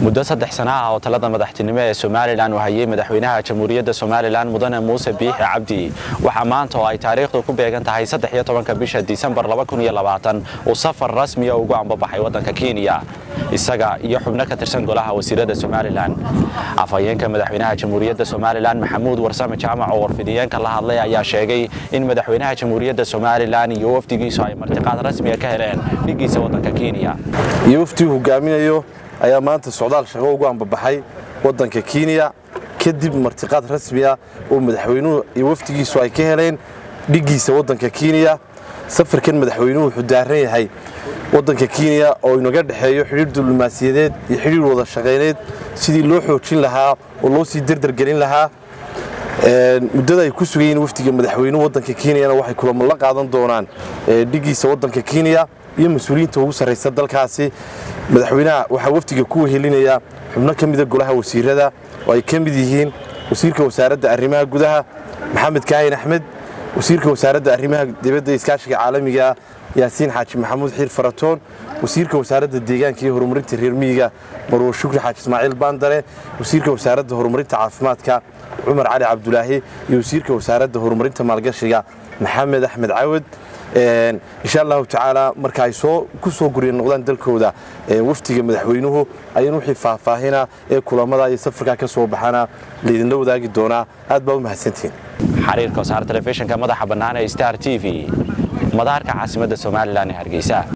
muddo saddex sana ah oo talada madaxtinimo ee somalilan uu hayay madaxweynaha jamhuuriyadda somalilan mudane muuse biixi cabdi waxaa maanta oo ay taariikhdu ku beegan tahay saddex-iyo tobanka bisha disembar uu safar rasmiya ugu ambabaxay waddanka kenya isaga iyo xubno ka tirsan golaha wasiirada somalilan afhayeenka madaxweynaha jamhuuriyadda somalilan maxamuud warsame jaamac oo warfidiyeenka la hadlay ayaa sheegay in madaxweynaha jamhuuriyadda somalilan iyo wafdigiisu ay martiqaad rasmiya ka heleen dhigiisa waddanka kenya iyo waftii hogaaminayo ayaa maanta socdaal shaqo ugu ambabaxay waddanka kenya kadib martiqaad rasmiya oo madaxweynuhu iyo wafdigiisu ay ka heleen dhigiisa waddanka kenya safarkan madaxweynuhu wuxuu daaran yahay waddanka kenya oo inaga dhexeeyo xidhiir diblomaasiyadeed iyo xidhiir wada shaqayneed sidii loo xoojin lahaa oo loo sii derdergelin lahaa muddada ay ku sugayiin wafdiga madaxweynuhu waddanka kenyana waxay kulamo la qaadan doonaan dhigiisa waddanka kenya iyo mas-uuliyiinta ugu sarraysa dalkaasi madaxweynaha waxaa wafdiga ku wehelinaya xubno ka mida golaha wasiirada oo ay ka mid yihiin wasiirka wasaaradda arrimaha gudaha maxamed kaahin axmed wasiirka wasaaradda arrimaha dibadda iskaashiga caalamiga yaasiin xaaji maxamuud xiir faratoon wasiirka wasaaradda deegaanka iyo horumarinta reer miyiga marwo shukri xaaji ismaaciil baandare wasiirka wasaaradda horumarinta caafimaadka cumar cali cabdulaahi iyo wasiirka wasaaradda horumarinta maalgashiga maxamed axmed cawad insha allahu tacaala marka ay ku soo gurya noqdaan dalkooda wafdiga madaxweynuhu ayaan wixii faahfaahina ee kulamada iyo safarkaa ka soo baxana laydinla wadaagi doonaa aad baa u mahadsantihiin xariirka wasaar telefishinka madaxa bannaan ee star t v madaarka caasimadda somalilan ee hargeysa